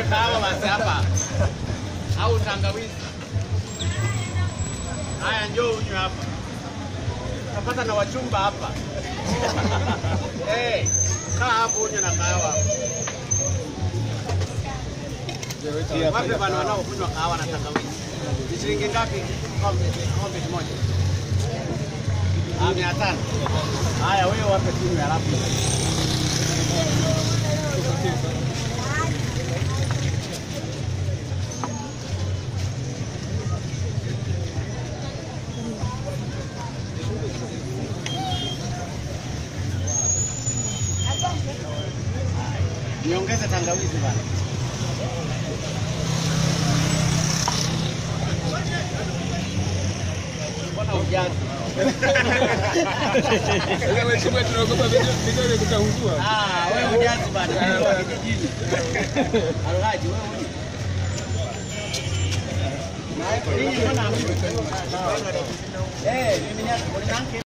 kahawa basi hapa au tangawizi. Haya, njoo unywe hapa, utapata na wachumba hapa. hey, kaa hapo unywe na kahawa. Wape bana wanaokunywa kahawa na tangawizi. Ni shilingi ngapi kombe kombe moja? Ah, mia tano. Haya, wewe wape tunywe halafu niongeze tangawizi bana. Mbona ujazi? Mheshimiwa, tunaogopa vidole kutaungua. Ah, wewe ujazi bana. Wewe kijijini. Alhaji wewe huyu. Na ninyi mbona hamjui? Eh, mimi ni